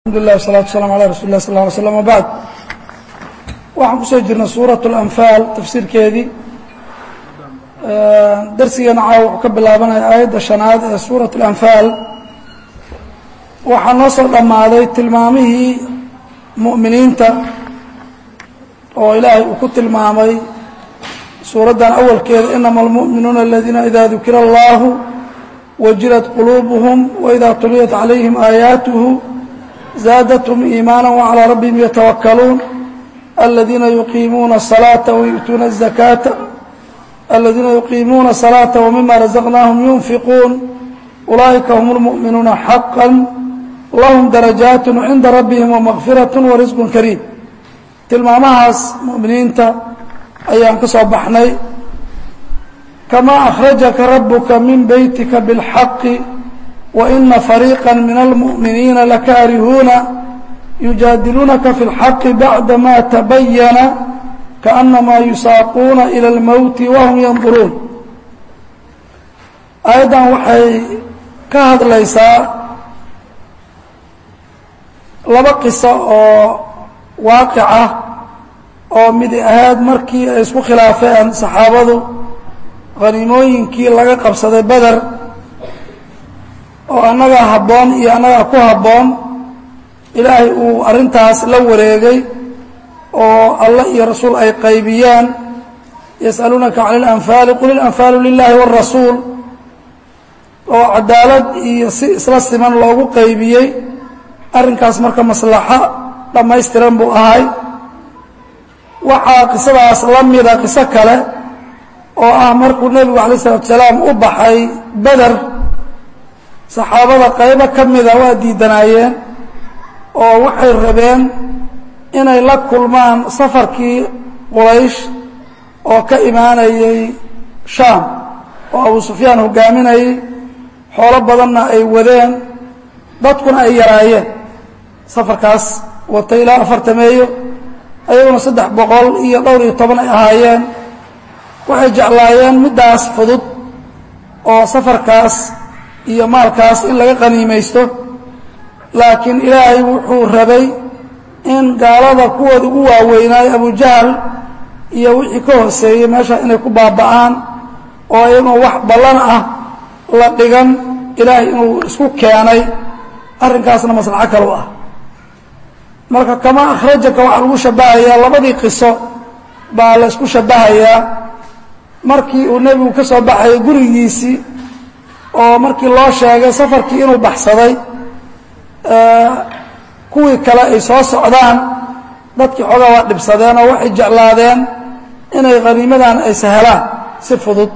alxamdulilah wasalatu waslaam ala rasuli lah sal ly slam wabacd waxaan kusoo jirnay suurat اlanfaal tafsiirkeedii darsigeena caawa wuxuu ka bilaabanaya aayadda shanaad ee suurat اlanfaal waxaa noo soo dhammaaday tilmaamihii mu'miniinta oo ilaahay uu ku tilmaamay suuraddan awalkeeda inama almu'minuuna aladiina ida dukira allahu wajilat quluubuhum waida tuliyat calayhim aayaatuhu zaadathum iimaana wacalىa rabbihim yatawakkaluun aladiina yuqiimuuna الsalaaةa wayu'tuuna الzakaata aladiina yuqiimuuna الsalaaةa wmima razaqnaahum yunfiquun ulaa'ika hum اlmu'minuuna xaqا lahum darajaat cinda rabbihim wamaqfiraة warisq kariim tilmaamahaas mu'miniinta ayaan ka soo baxnay kamaa akhrajaka rabuka min beytika biاlxaqi وإن فريقا من المؤمنين لكارهون يجادلونك في الحق بعدما تبين كأنما يساقون إلى الموت وهم ينظرون أيضا waxay ka hadlaysaa laba qiso oo waaqic ah oo mid ahayd markii ay isku khilaafeen saxaabadu khaniimooyinkii laga qabsaday beder oo annagaa habboon iyo annagaa ku habboon ilaahay uu arrintaas la wareegay oo allah iyo rasuul ay qaybiyeen yas'aluunaka cani اlanfaali qul ilanfaalu lilahi wاrasuul oo cadaalad iyo si isla siman loogu qaybiyey arrinkaas marka maslaxo dhammaystiran buu ahay waxaa qisadaas la mida qiso kale oo ah markuu nebigu alay الsalatu salaam u baxay beder saxaabada qaybo ka mida waa diidanaayeen oo waxay rabeen inay la kulmaan safarkii quraysh oo ka imaanayay shaam oo abu sufyaan hogaaminayay xoolo badanna ay wadeen dadkuna ay yaraayeen safarkaas watay ilaa afartameeyo ayaguna saddex boqol iyo dhowr iyo toban ay ahaayeen waxay jeclaayeen middaas fudud oo safarkaas iyo maalkaas in laga qaniimaysto laakiin ilaahay wuxuu rabay in gaalada kuwooda ugu waaweynaayo abujahal iyo wixii ka hooseeyey meesha inay ku baaba'aan oo iyagoo wax ballan ah la dhigan ilaahay inuu isku keenay arrinkaasna maslaxo kalu ah marka kama akhrajaka waxaa lagu shabahayaa labadii qiso baa la isku shabahayaa markii uu nebigu ka soo baxayay gurigiisii oo markii loo sheegay safarkii inuu baxsaday kuwii kale ay soo socdaan dadkii xoogaa waa dhibsadeen oo waxay jeclaadeen inay khaniimadan ay sahelaan si fudud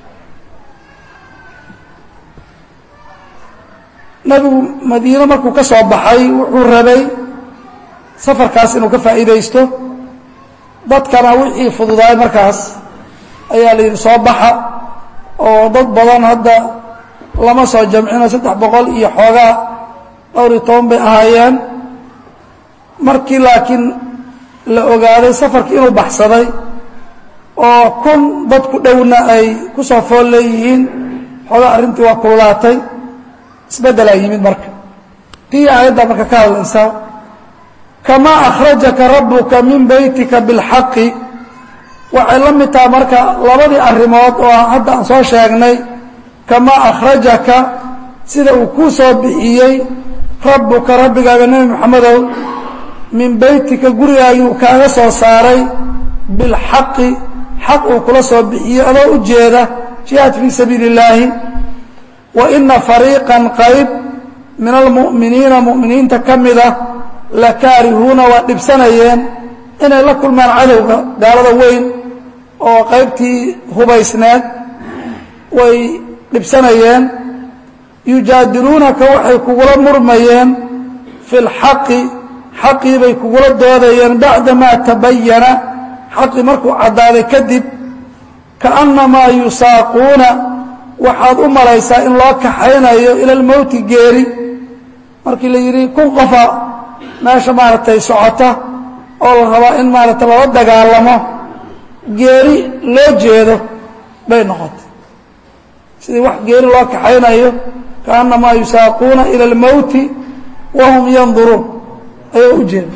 nebigu madiine markuu ka soo baxay wuxuu rabay safarkaas inuu ka faa'iidaysto dadkana wixii fududaay markaas ayaa la yidhi soo baxa oo dad badan hadda lama soo jamcino saddex boqol iyo xoogaa dhowr iyo toban bay ahaayeen markii laakiin la ogaaday safarkii inuu baxsaday oo kun dad ku dhowna ay ku soo fool leeyihiin xoogaa arrintii waa kululaatay isbeddelaa yimid marka tii aayadda marka ka hadlaysaa kamaa akhrajaka rabbuka min beytika biاlxaqi waxay la mid taha marka labadii arrimood oo hadda aan soo sheegnay kamaa akhrajaka sida uu kuu soo bixiyey rabbuka rabbigaaga nebi moxamedow min beytika gurigaagii uu kaaga soo saaray bilxaqi xaq uu kula soo bixiyey adoo u jeeda jihaad fii sabiili اllaahi wa ina fariiqan qayb min almu'miniina mu'miniinta ka mida la kaarihuuna waa dhibsanayeen inay la kulmaan cadowga gaalada weyn oo qaybtii hubaysneed way dhibsanayeen yujaadiluunaka waxay kugula murmayeen fi اlxaqi xaqii bay kugula doodayeen bacdamaa tabayana xaqii markuu caddaaday kadib kaأnnamaa yusaaquuna waxaad u malaysaa in loo kaxaynayo ila اlmowti geeri markii la yidhi kun qofa meesha maaragtay socota oo la rabaa in maaragtay lala dagaalamo geeri loo jeedo bay noqotay sidii wax geeri loo kaxaynayo kaأnamaa yusaaquuna ilى اlmowti wahum yanduruun ayuu u jeeda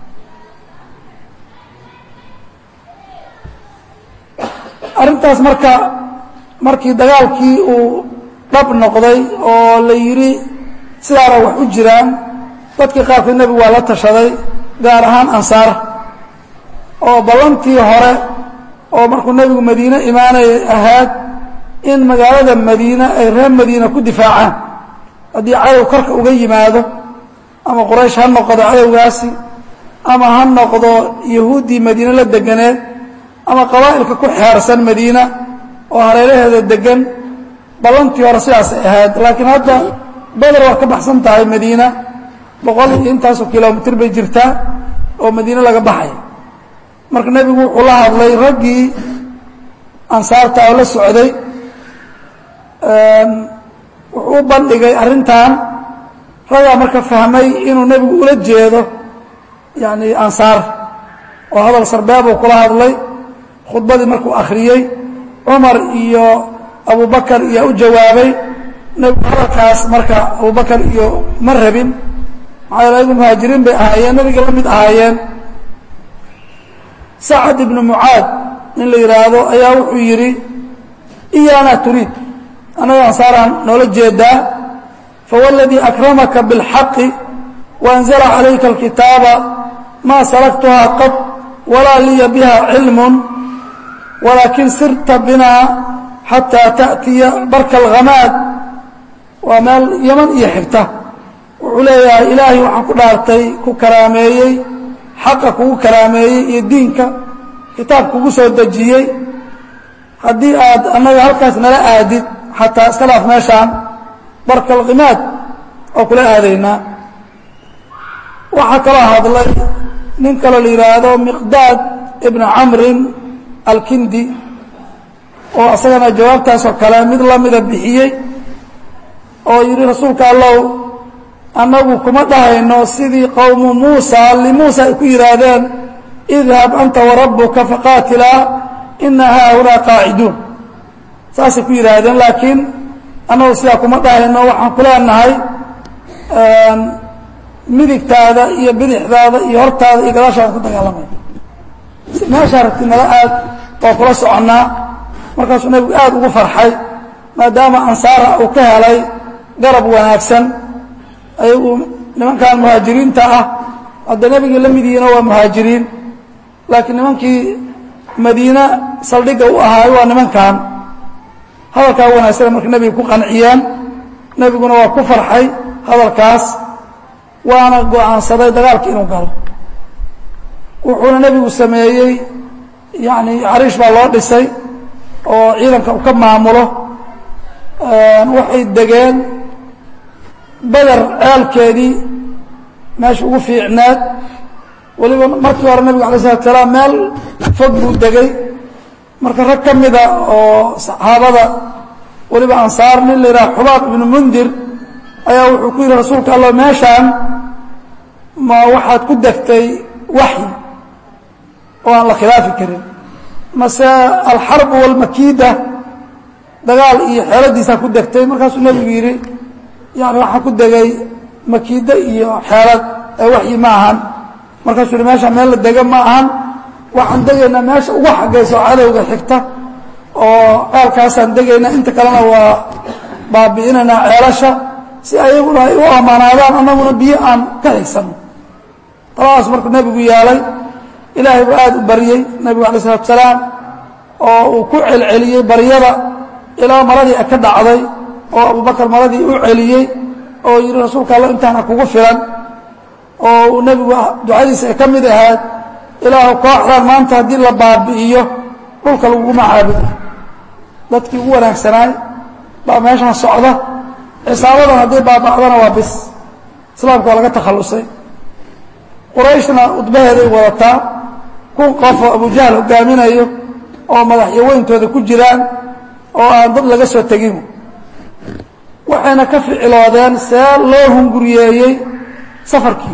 arrintaas marka markii dagaalkii uu dhab noqday oo la yidhi sidaana wax u jiraan dadkii qaarkood nebigu waa la tashaday gaar ahaan ansaar oo ballantii hore oo markuu nebigu madiine imaanayay ahaad in magaalada madiine ay reer madiina ku difaacaan haddii cadow korka uga yimaado ama quraysh ha noqdo cadowgaasi ama ha noqdo yahuuddii madiine la deganeed ama qabaa'ilka ku xeersan madiina oo hareeraheeda degan ballantii hore sidaasay ahayd laakiin hadda beder waa ka baxsan tahay madiina boqol iyo intaasoo kilomitr bay jirtaa oo madiine laga baxay marka nebigu wuxuu la hadlay raggii ansaarta oo la socday wuxuu u bandhigay arrintan raggaa marka fahmay inuu nebigu ula jeedo yani ansaar oo hadal sarbeebuu kula hadlay khudbadii markuu akhriyey cumar iyo abubakar iyaa u jawaabay nebigu hadalkaas marka abubakar iyo ma rabin maxaa yaele ayagu muhaajiriin bay ahaayeen nebiga la mid ahaayeen sacad ibnu mucaad nin la yidhaahdo ayaa wuxuu yidhi iyaana turiid annaga ansaaraan noola jeedaa fawاladii akramaka bاlxaqi waanzla calayka اlkitaaba maa salaktuhaa qad walaa liya biha cilm walaakin sirta binaa xataa taأtiya barka اlhamaad waa meel yaman iyo xigta wuxuu leeyahay ilaahay waxaan ku dhaartay ku karaameeyey xaqa kugu karaameeyey iyo diinka kitaab kugu soo dejiyey haddii aad annaga halkaas nala aadid xataa iska dhaaf meeshaan barka alkimaad oo kula aadaynaa waxaa kaloo hadlay nin kaloo la yidhaahdo miqdaad ibna camrin alkindi oo isagana jawaabtaasoo kale mid lamida bixiyey oo yidhi rasuulka allow annagu kuma dhahayno sidii qowmu muusa limuusa ay ku yidhaahdeen idhab anta warabbuka faqaatilaa ina haahunaa qaaciduun saasay ku yidhaahdeen laakiin annagu sidaa kuma dhahayno waxaan ku leenahay midigtaada iyo bidixdaada iyo hortaada iyo gadaashaada ku dagaalamaya meeshaa rabti nala aad waa kula soconnaa markaasuu nebigu aad ugu farxay maadaama ansaara uu ka helay garab wanaagsan ayagu nimankan muhaajiriinta ah hadda nebigii la mid yihiina waa muhaajiriin laakiin nimankii madiine saldhigga u ahaayo waa nimankan hadalkaa wanaagsan marka nebiga ku qanciyeen nebiguna waa ku farxay hadalkaas waana go-aansaday dagaalka inuu galo wuxuuna nebigu sameeyey yani cariish baa loo dhisay oo ciidanka uu ka maamulo waxay degeen beder ceelkeedii meesha ugu fiicneed weliba markii hore nebigu alay slatu salaam meel fog buu degay marka rag ka mida oo saxaabada weliba ansaar nin la yidhaha xubaab ibnu mundir ayaa wuxuu ku yidhi rasuulka allah meeshaan ma waxaad ku degtay waxyi oo aan la khilaafi karin mase alxarbu walmakiida dagaal iyo xeeladiisaa ku degtay markaasuu nebigu yidhi yani waxaan ku degay makiida iyo xeelad ee waxyi ma ahan markaasuu yihi meeshaan meel la dega ma ahan waxaan degaynaa meesha ugu xagayso cadowga xigta oo ceelkaasaan degaynaa inta kalena waa baabi'inaynaa ceelasha si ayaguna ay u ammaanaadaan annaguna biyo aan ka xigsano taladaas markuu nebigu yeelay ilaahay buu aada u baryey nebigu alay isalatu salaam oo uu ku celceliyey baryada ilaa maradii ka dhacday oo abubakar maradii u celiyey oo yidhi rasuulka alla intaana kugu filan oo uu nebigu ducadiisa ay ka mid ahayd ilaahu kooxdan maanta haddii la baabi'iyo dhulka laguguma caabudo dadkii ugu wanaagsanaay baa meeshaan socda xisaabadan haddii baaba'dana waa bis islaamka waa laga takhallusay qurayshna udbaheeday wadataa kun qof oo abujahl hogaaminayo oo madaxyo weyntooda ku jiraan oo aan dad laga soo tegin waxayna ka ficiloodeen see loo hunguriyeeyey safarkii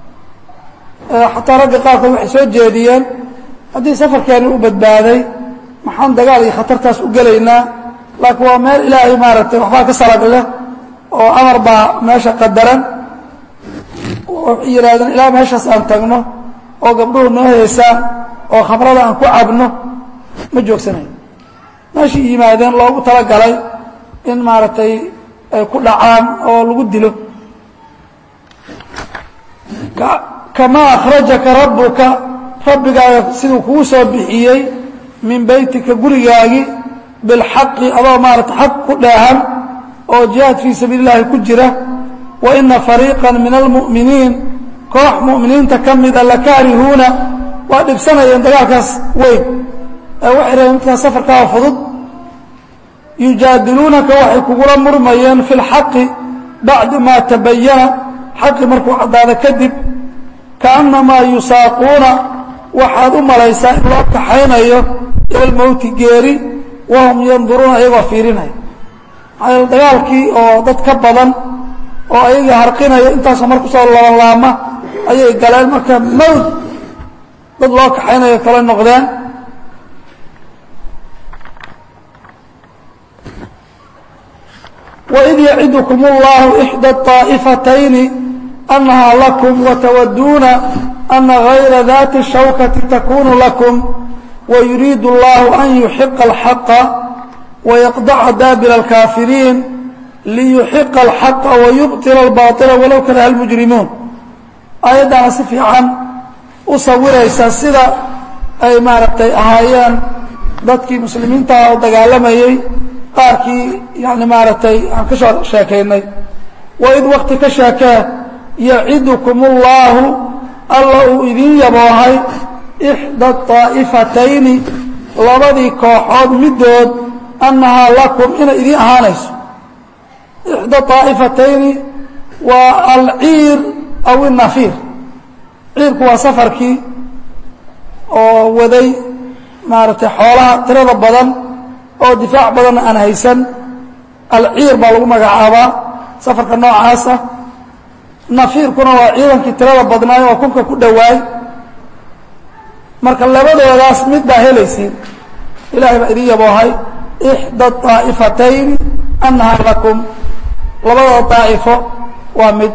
xataa ragga qaarkood waxay soo jeediyeen haddii safarkeeni u badbaaday maxaan dagaal iyo khatartaas u gelaynaa laakiin waa meel ilaahay maaragtay waxbaa ka salagla oo amar baa meesha qadaran waxay yidhahdeen ilaa meeshaas aan tagno oo gabdhuhu noo heesaan oo khamrada aan ku cabno ma joogsanayo meeshai yimaadeen loogu talagalay in maaragtay ay ku dhacaan oo lagu dilo kamaa akhrajaka rabbuka rabbigaaga siduu kugu soo bixiyey min beytika gurigaagi bilxaqi adoo maarata xaq ku dheehan oo jihaad fii sabiili llahi ku jira wa ina fariiqa min almu'miniin koox mu'miniinta ka mida lakaarihuuna waa dhibsanayeen dagaalkaas weyn ee waxay rabeen midkaas safarkaa fudud yujaadiluunaka waxay kugula murmayeen fi lxaqi bacda maa tabayana xaqi markuu caddaado kadib kaannamaa yusaaquuna waxaad u malaysaa in loo kaxaynayo ila lmowti geeri wahum yanduruuna iyagoo fiirinaya maxaa dagaalkii oo dad ka badan oo ayaga harqinaya intaasoo mar kusoo labanlaama ayay galeen marka mowd dad loo kaxaynayo kale noqdeen waid yacidukum اllahu ixdى الطaa'ifatayni أnahaa lakum watawaduuna ana غayra dati الshawkati takunu lakum wayuriidu اllahu an yuxiqa الxaqa wayaqdaca daabira الkaafiriin liyuxiqa الxaqa wayubطila الbaطila walow karaha اlmujrimuun aayaddaana si fiican u sawiraysa sida ay maaragtay ahaayeen dadkii muslimiintaha oo dagaalamayey qaarkii yani maaragtay aan ka soo sheekaynay waid wakti ka sheekee yacidukum اllahu alla uu idiin yaboohay ixda طaa'ifatayni labadii kooxood middood annahaa lakum inay idiin ahaanayso ixda طaa'ifatayni waa alciir aw inafiir ciirku waa safarkii oo waday maaragtay xoolaha tirada badan oo difaac badanna aan haysan alciir baa lagu magacaabaa safarka noocaasa nafiirkuna waa ciidankii tirada badnaayo oo kunka ku dhowaay marka labadoodaas mid baa helaysiin ilahay baa idin yaboohay ixda طaa'ifatayni annahaa lakum labadooda daa'ifo waa mid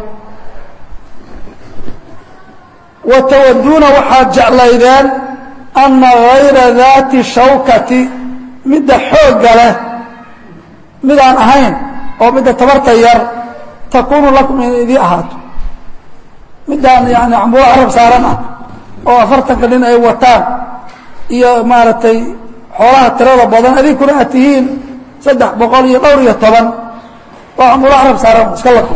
watawaduuna waxaad jeclaydeen ana gayra daati shawkati midda xoogga leh midaan ahayn oo midda tabarta yar takuunu lakum inay idii ahaato middaan yani cambulo carab saaran ah oo afartanka nin ay wataan iyo maaragtay xoolaha tirada badan adinkuna aad tihiin saddex boqol iyo dhowr iyo toban waa cambulo carab saaran iska laqo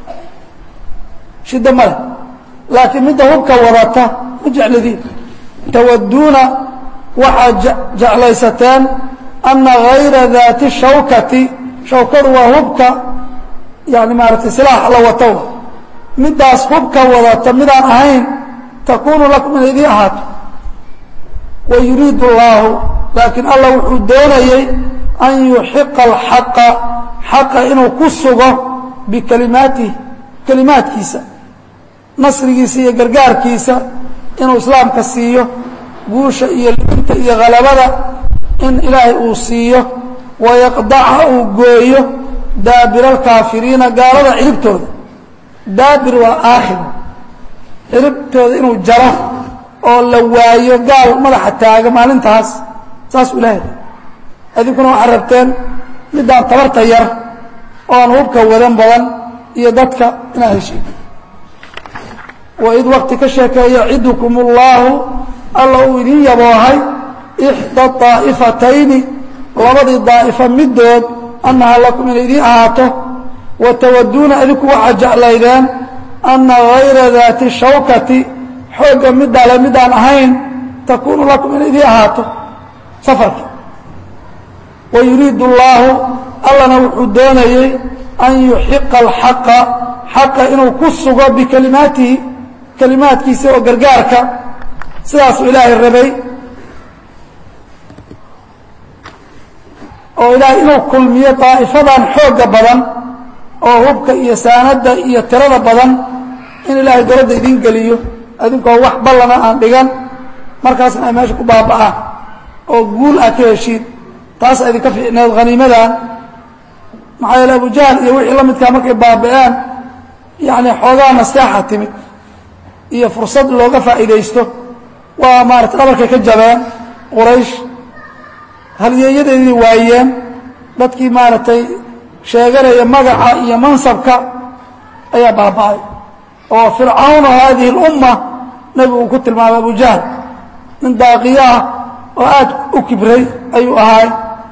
shiddo male laakiin midda hubka wadata ma jeclidiin tawaduuna waxaad jeclaysateen ana gayra daati shawkati shawkadu waa hubka yani maaragtay silaax la wato middaas hubka wadata midaan ahayn takuunu lakum inay idii ahaato wayuriidu اllaahu laakiin allah wuxuu doonayey an yuxiqa alxaqa xaqa inuu ku sugo bikalimaatihi kelimaadkiisa nasrigiisa iyo gargaarkiisa inuu islaamka siiyo guusha iyo libinta iyo halabada in ilaahay uu siiyo wayaqdaca uu gooyo daabira alkaafiriina gaalada ciribtooda daabir waa aakhir ciribtooda inuu jaro oo la waayo gaal madaxa taaga maalintaas saasuu ilaahay adinkuna waxaad rabteen middaan tabarta yar oo aan hubka wadan badan iyo dadka inaad heshiin waid wakti ka sheekeeya yacidukum اllaahu alla uu idiin yaboohay ixda طaa'ifatayni labadii daa'ifo middood annahaa lakum inay idiin ahaato watawaduuna adinku waxaad jeclaydeen ana gayra daati shawkati xoogga midale midaan ahayn takuunu lakum inay idiin ahaato safarki wayuriidu اllaahu allana wuxuu doonayey an yuxiqa alxaqa xaqa inuu ku sugo bikalimaatihi kalimaadkiisa oo gargaarka sidaasuu ilaahay rabay oo ilaahay inuu kulmiyo daa'ifadan xoogga badan oo hubka iyo saanadda iyo tirada badan in ilaahay doladda idiin geliyo adinkoo wax ballana aan dhigan markaasna ay meesha ku baaba'aan oo guul aad ka heshiin taas idinka fiicneed haniimadan maxaa yeele abujahl iyo wixii la midkaa markay baaba'een yani xoogaa nasteexa timid iyo fursad looga faa'iidaysto waa maaratay dhabarkay ka jabeen quraysh halyeeyadeedii waayeen dadkii maaragtay sheeganaya magaca iyo mansabka ayaa baaba'ay oo fircawna haadihi اlumma nebigu uu ku tilmaamay abu jahl nin daaqiyo ah oo aad u kibray ayuu ahaay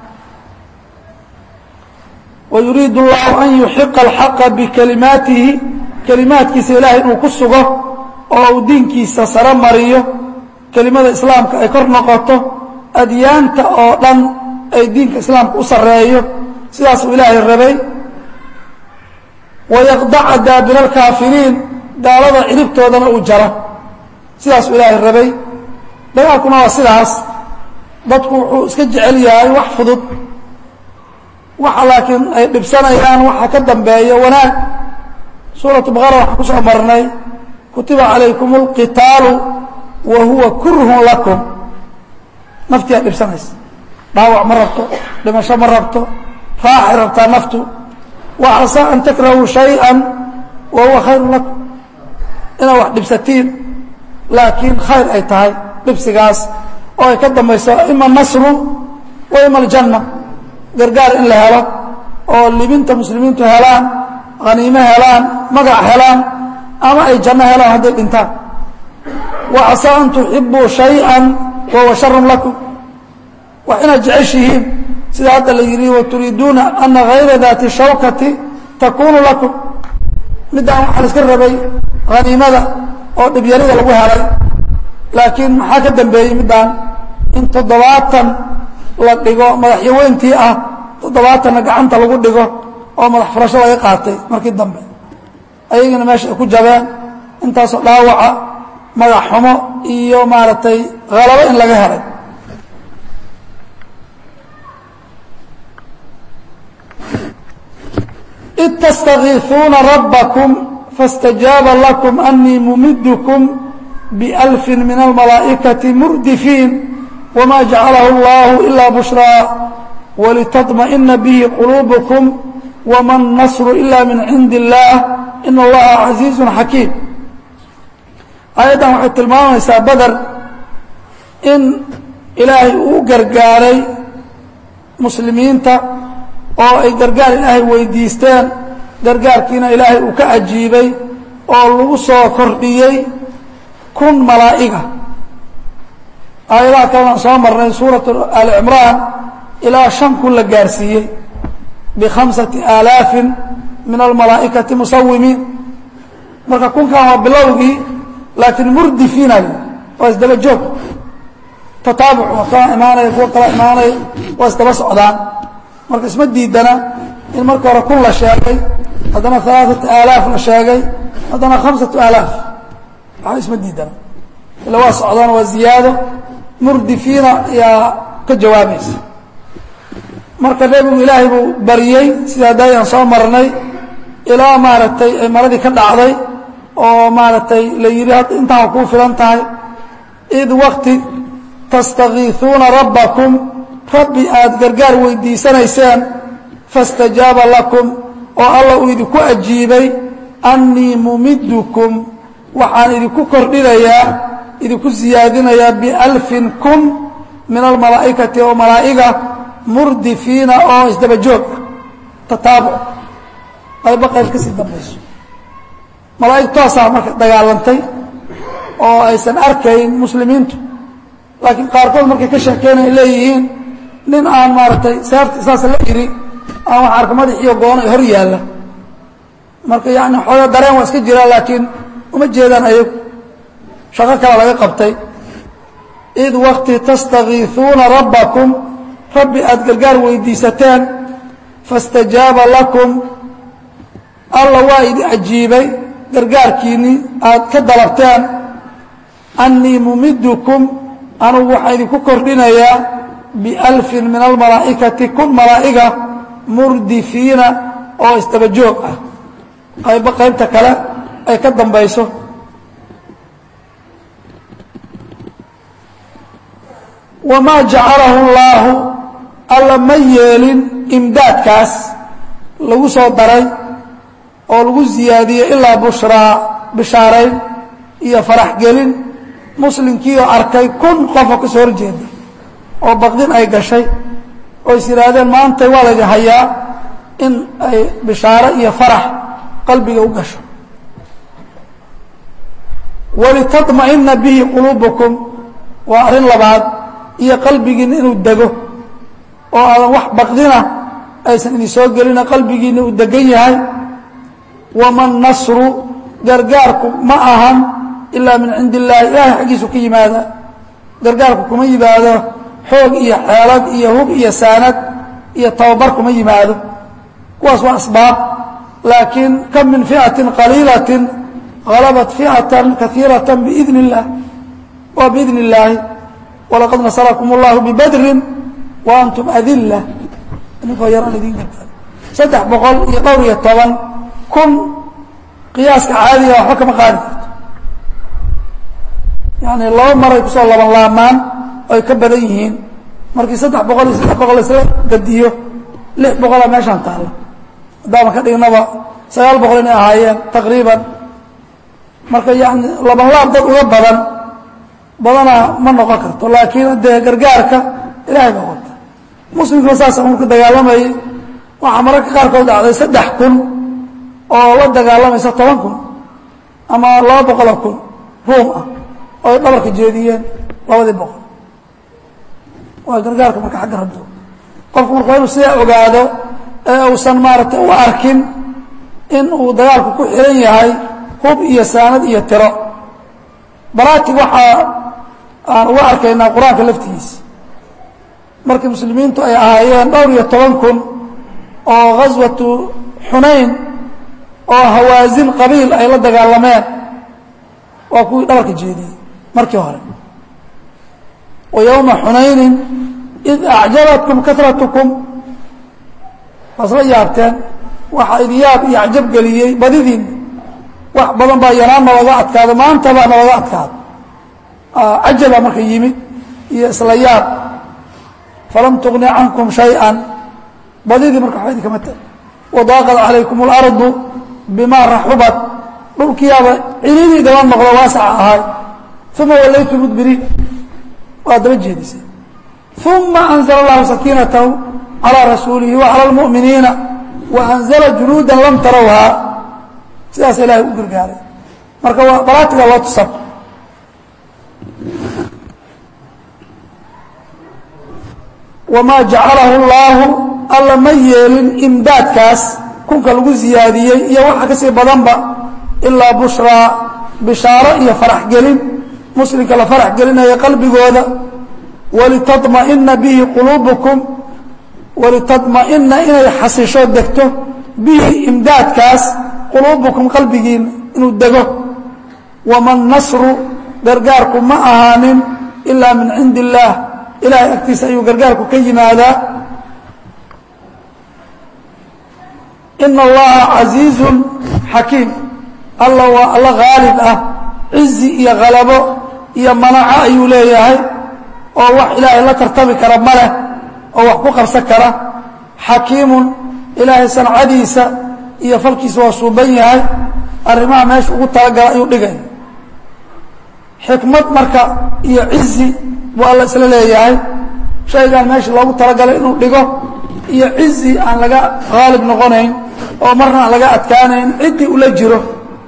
wayuriidu اllahu an yuxiqa alxaqa bikalimaatihi kelimaadkiisa ilaahay inuu ku sugo oo uu diinkiisa saro mariyo kelimada islaamka ay kor noqoto adyaanta oo dhan ay diinka islaamka u sareeyo sidaasuu ilaahay rabay wayaqdaca daabira alkaafiriin gaalada ciribtoodana uu jaro sidaasuu ilaahay rabay dagaalkuna waa sidaas dadku wuxuu iska jecel yahay wax fudud waxa laakiin ay dhibsanayaan waxa ka dambeeya wanaag suuratu baqara waxaan ku soo marnay kutiba calaykum اlqitaalu wa huwa kurhun lakum naftiyaa dhibsanaysa dhaawac ma rabto dhimasho ma rabto raaxay rabtaa naftu wa casaa an takrahuu shayئa wa huwa khayru lakum inaad wax dhibsatiin laakiin khayr ay tahay dhibsigaas oo ay ka dambayso ima nasru wa ima aljanna gargaar in la helo oo libinta muslimiintu helaan haniimo helaan magac helaan ama ay janno helaan hadday dhintaan wa casaa an tuxibuu shayئa wa huwa sharun lakum wax inaad jeceshihiin sida hadda la yidhi waturiiduuna ana hayra daati shawkati takunu lakum middaan waxaa la iska rabay haniimada oo dhibyarida lagu helay laakiin maxaa ka dambeeyey middaan in toddobaatan la dhigo madaxyaweyntii ah toddobaatanna gacanta lagu dhigo oo madax furasho laga qaatay markii dambe ayagana meesha ay ku jabeen intaasoo dhaawaca magax xumo iyo maaragtay halabo in laga helay id tastakiisuuna rabbakum faاstajaaba lakum anii mumidkum bialfi min almalaa'ikati murdifiin wma jacalahu اllahu ila bushraa wlitطmaئina bihi quluubkm wma الnasru ila min cindi اllah in allaha casiizu xakiim aayaddan waxay tilmaamaysaa beder in ilaahay uu gargaaray muslimiinta oo ay gargaar ilaahay weydiisteen gargaarkiina ilaahay uu ka ajiibay oo lagu soo kordhiyey kun malaa'iga aayadaha kalena soo marnay suuraة ali cimraan ilaa shan kun la gaarsiiyey bikhamsati aalaafin min almalaa'ikati musawimiin marka kunkan waa bilowgii laakiin murdifiina waa isdaba joog tataabuc waa kala imaanaya kuwa kala imaanaya waa isdaba socdaan marka isma diidana in marka hore kun la sheegay haddana alaaثatu aalaaf la sheegay haddana khamsatu aalaaf waxba isma diidana ila waa socdaan waa ziyaado murdifiina ayaa ka jawaabaysa marka nebigu ilaahay buu baryey sida daayaan soo marnay ilaa maaragtay ay maradii ka dhacday oo maaragtay la yidhi hadda intaan kuu filan tahay id wakti tastakiisuuna rabbakum rabbi aad gargaar weydiisanayseen faاstajaaba lakum oo alla uu idinku ajiibay annii mumidkum waxaan idinku kordhinayaa idinku siyaadinayaa bialfin kun min almalaa'ikati oo malaa'iga murdifiina oo isdaba joog ah tataabuc qaybo qayb ka sii dambayso malaa'ig toosaa marka dagaalantay oo aysan arkayn muslimiintu laakiin qaarkood markay ka sheekeynay leeyihiin nin aan maaragtay seefta saas la yidhi aan wax arka madaxiyo goono hor yaalla marka yani xooga dareen waa iska jiraa laakiin uma jeedaan ayagu shaqo kale laga qabtay id wakti tastakiisuuna rabbakum rabbi aada gargaar weydiisateen faاstajaaba lakum alla waa idi ajiibay gargaarkiinnii aad ka dalabteen annii mumidkum anugu waxaan idinku kordhinayaa bialfin min almalaa'ikati kun malaa'iga murdifiina oo isdaba joog ah qaybo qaybta kale ay ka dambayso wamaa jacalahu اllaahu alla ma yeelin imdaadkaas lagu soo daray oo lagu ziyaadiyey ilaa bushraa bishaarayn iyo farax gelin muslimkii oo arkay kun qofoo ka soo horjeeda oo baqdin ay gashay oo is yidhaahdeen maanta waa laydin hayaa in ay bishaaro iyo farax qalbiga u gasho walitطmaئina bihi quluubukum waa arrin labaad iyo qalbigiina inuu dego oo aadan wax baqdina aysan idin soo gelina qalbigiina uu degan yahay wama nasru gargaarku ma ahan ilaa min cindi illaahi ilaahay xaggiisu ka yimaada gargaarku kuma yimaado xoog iyo xeelad iyo hub iyo saanad iyo tababar kuma yimaado kuwaas waa asbaab laakiin kam min ficatin qaliilatin غلبت فئة كثيرة بإذن الله وبإذن الله ولقد نصركم الله ببdر وأنتم أذلة ninkoo yaraan idin garta saddex boqol iyo dhowr iyo toban kun qiyaaska caadiga waxba kama qaadi karto yani laba maray kusoo laban laamaan ay ka badan yihiin markii saddex boqol iyo saddex boqol isla gadiyo lix boqola meeshaan taalla haddaaban ka dhignaba sagaal boqol inay ahaayeen taqriiban marka yani laban laab dad uga badan badanaa ma noqon karto laakiin dee gargaarka ilahay baa wata muslimkuna saasa marku dagaalamayay waxaa mararka qaarkood dhacday saddex kun oo la dagaalamaysa toban kun ama laba boqoloo kun ruum ah oo ay dhabarka jeediyeen labadii boqol waa gargaarka marka xagga rabdo qofku marka waa inuu sidaa ogaado ee uusan maaragtay u arkin in uu dagaalku ku xiran yahay hub iyo saanad iyo tiro baraatig waxaa aan uga arkaynaa qur-aanka laftigiisa markii muslimiintu ay ahaayeen dhowr iyo toban kun oo ghaswatu xunayn oo hawaasin qabiil ay la dagaalameen waa kuwii dhabarka jeediyey markii hore wa yowma xunaynin id acjabatkum karatkum waasla yaabteen waxaa idin yaab iyo acjab geliyey badidiin wax badan baa yanaan nalaga adkaado maanta baa nalaga adkaado cajaba marka yimid iyo isla yaab falam tugni cankum shayئa badidii marka waxba idinkama ta wadaaqad calaykum اlardu bima raxubat dhulkiyaaba cilidii daba noqdo waasaca ahay uma wallaytu mudbiriin waa daba jeedisay uma anzla اllahu sakiinatahu calىa rasuulihi wacalى اlmuؤminiina waanzla junuuda lam tarawha sidaas ilahay u gargaaray marka waa baraatiga loo tusab wamaa jacalahu اllaahu alla ma yeelin imdaadkaas kunka lagu ziyaadiyey iyo waxa kasii badanba ilaa bushraa bishaaro iyo farax gelin muslimka la farax gelinaya qalbigooda walitطmaئina bihi quluubukum walitطmaئina inay xasisho degto bihi imdaadkaas quluubukum qalbigiina inuu dego wama nasru gargaarku ma ahaanin ilaa min cindi illaah ilahay agtiisa ayuu gargaarku ka yimaadaa ina allaha casiizun xakiim alla waa alla haalib ah cizi iyo khalabo iyo manaco ayuu leeyahay oo wax ilaahay la tartami kara ma leh oo wax ku qabsan kara xakiimun ilaahay sancadiisa iyo falkiisa waa suuban yahay arrimaha meesha ugu talagala ayuu dhigay xikmad marka iyo cizi buu alla isla leeyahay shaygaan meesha loogu talagalay inuu dhigo iyo cizi aan laga haalib noqonayn oo marna aan laga adkaanayn ciddii ula jiro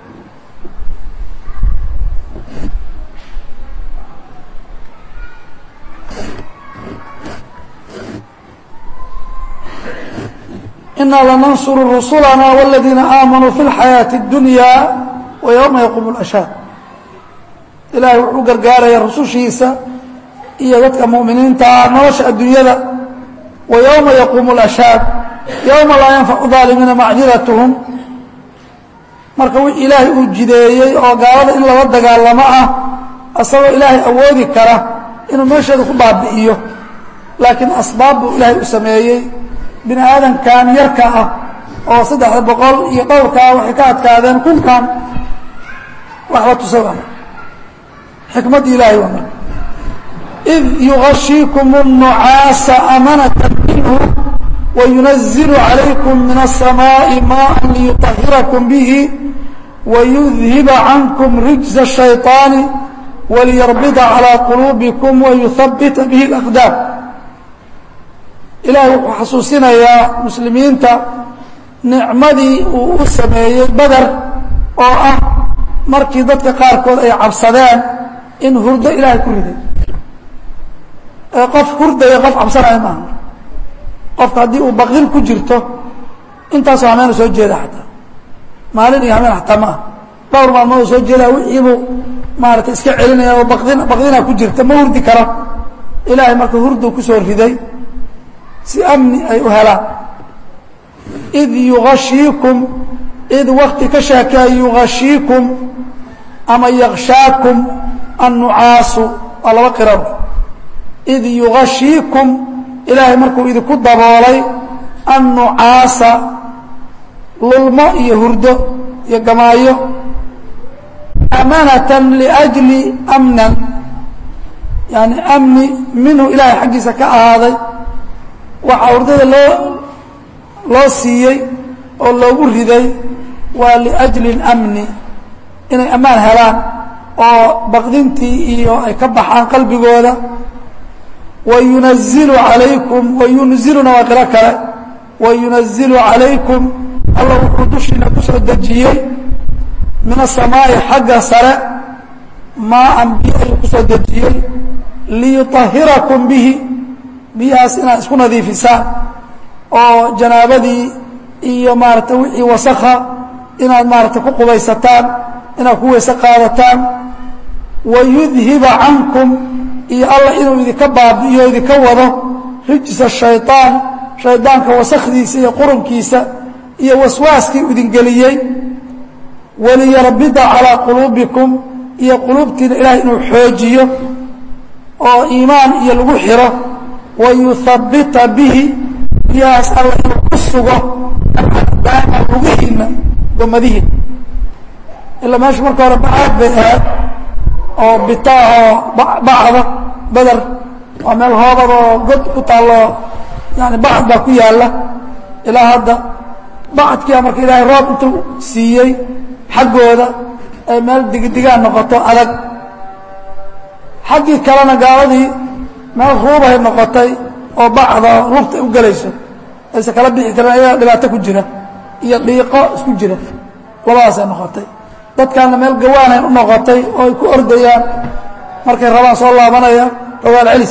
inaa lanansuru rusulana wاladiina aamanuu fi اlxayaaةi اdunya wa ywma yaquumu اlashhaad ilaahay wuxuu gargaaraya rusushiisa iyo dadka mu'miniintaa nolosha adduunyada wa yowma yaquumu اlashhaad yowma laa yanfacu ظaalimiina macdiratuhum marka wixii ilaahay uu jideeyey oo gaalada in lala dagaalamo ah asagoo ilaahay awoodi kara inuu meesheeda ku baabi'iyo laakiin asbaab buu ilaahay u sameeyey bini aadamkan yarka ah oo saddexda boqol iyo dhowrkaa waxay ka adkaadeen kunkan waxba tusada xikmaddii ilaahay waa marka id yugashiikum الnucaasa amanata minhu wayunazilu calaykum min الsamaaءi maءa liyuطahirakum bihi wayudhiba cankum rijza الshayطaani waliyarbida calىa quluubikum wayuhabita bihi اlaqdaam ilaahay wuxuu xasuusinayaa muslimiinta nicmadii uu u sameeyey beder oo ah markii dadka qaarkood ay cabsadeen in hurdo ilaahay ku riday ee qof hurdaya qof cabsanaya maaha qofka haddii uu baqdin ku jirto intaasoo hameena soo jeeda xataa maalin iyo hameen xataa ma ah dhowr maalmood soo jeedaa wixiibuu maarata iska celinaya oo badin baqdinaa ku jirta ma hurdi karo ilaahay marka hurdu kusoo riday si amni ay u helaan id yugashiikum id wakti ka sheekea yugashiikum ama yakshaakum annucaasu waa laba qirado id yugashiikum ilaahay markuu idinku daboolay annucaasa lulmo iyo hurdo iyo gamaayo amanatan liajli amnan yani amni minhu ilaahay xaggiisa ka ahaaday waxaa hurdada loo loo siiyey oo loogu riday waa liajli اlamni inay ammaan helaan oo baqdintii iyo ay ka baxaan qalbigooda wayunazilu alaykum wayunziluna waa qiro kale wayunazilu calaykum alla wuxuu dushiina kusoo dejiyey min asamaa'i xagga sare maaan biyo ayuu kusoo dejiyey liyuطahirakum bihi biyahaas inaad isku nadiifisaan oo janaabadii iyo maarata wixii wasakha inaad maarata ku qubaysataan inaad ku weyse qaadataan wayudhiba cankum iyo alla inuu idinka baabi'iyo idinka wado rijsa shayطaan shaydaanka wasakdiisa iyo qurunkiisa iyo waswaaskii idingeliyey waliyarbida calىa quluubikum iyo quluubtiina ilahay inuu xoojiyo oo iimaan iyo lagu xiro wayuhabita bihi biyahaas alla inuu ku sugo daama lugihiina gomadihiina ilaa meesha marka hore bacaad bay ahayd oo bitaahoo bacda beder waa meel hoobad oo god ku taallo yani bacd baa ku yaalla ilaa hadda bacadkiia marka ilaahay roob intuu siiyey xaggooda ay meel digidigaan noqoto adag xaggii kalena gaaladii meel ruubahay noqotay oo bacda lugta u gelayso aysa kala bixi karin ayagaa dhibaato ku jira iyo dhiiqo isku jira labadaasay noqotay dadkaana meel gawaanay u noqotay oo ay ku ordayaan markay rabaan soo laabanayaan rawaal celis